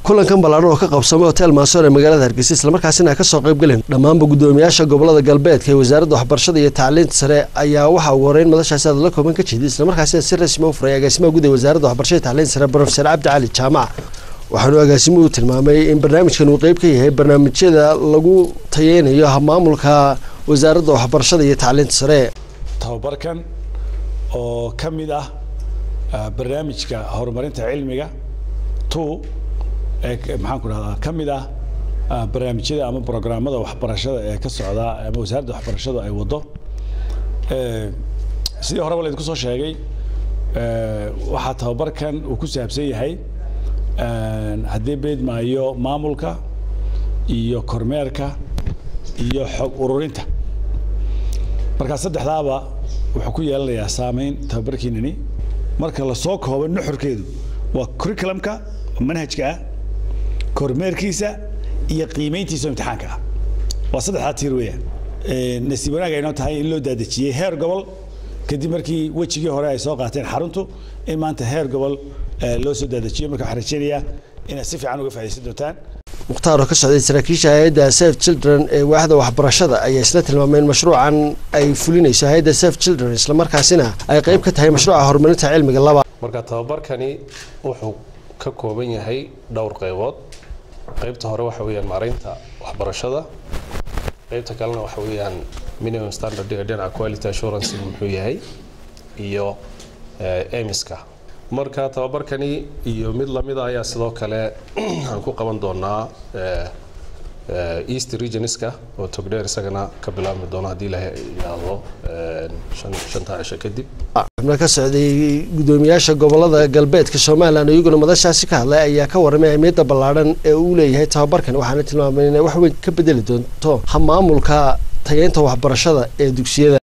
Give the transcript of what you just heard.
kulankan ballaaran oo ka qabsamay hotel maasoor ee magaalada hargeysa islamarkaasina ay kasoo qayb galeen dhammaanba guddoomiyaasha gobolada galbeedka ee wasaaradda waxbarashada iyo tacliinta sare ayaa waxaa ugu horeyn madashaasi hadalla kooban ka jeeday islamarkaasina si rasmi u furay agaasimaha guud ee wasaaradda waxbarashada iyo tacliinta sare profesor cabdi cali jaamac waxaanu agaasimuhu tilmaamay in barnaamijkan uu qeyb ka yahay barnaamijyada lagu tayeynayo maamulka wasaaradda waxbarashada iyo tacliinta sare tababarkan oo ka mid ah barnaamijka horumarinta cilmiga two ee maxaan ku dhahdaa ka mid ah barnaamijyada ama programmada waxbarashada ee ka socda ama wasaaradda waxbarashadu ay waddo sidii horeba laydinku soo sheegay waxaa tababarkan uu ku saabsan yahay haddii beedmaayo maamulka iyo kormeerka iyo xog ururinta markaa saddexdaaba wuxuu ku yeelanayaa saameyn tababarkiinani marka lasoo koobo nuxurkeedu waa curriculumka manhajka ah kormeerkiisa iyo qiimeyntiisa imtixaanka ah waa saddexdaa tiir weeyaan nasiib wanaag ay noo tahay in loo daadejiyey heer gobol kadib markii wejigii hore ay soo qaateen xaruntu in maanta heer gobol loo soo daadajiyo marka waxaan rajeynayaa inaad si fiican uga faaidaysan doontaan mukhtaar oo ka socday saraakiisha hay-adda safe children ee waaxda waxbarashada ayaa isla tilmaamay in mashruucan ay fulinayso hay-adda safe children islamarkaasina ay qayb ka tahay mashruuca horumarinta cilmiga laba marka tababarkani wuxuu ka kooban yahay dhowr qaybood qaybta hore waxa weeyaan maaraynta waxbarashada qaybta kalena waxa weeyaan minimum standardiga dhinaca quality assurance muxuu yahay iyo emiska marka tababarkani iyo mid lamida ayaa sidoo kale aan ku qaban doonaa east regionska oo togdheer isagana ka bilaabmi doono haddii la yidhaahdo shanta cisho kadib xubno ka socday guddoomiyaasha gobolada galbeedka somalilan iyaguna madashaasi ka hadlay ayaa ka warramay ahmiyadda ballaadhan ee uu leeyahay tababarkan waxaana tilmaamay inay wax weyn ka bedeli doonto maamulka tageynta waxbarashada ee dugsiyada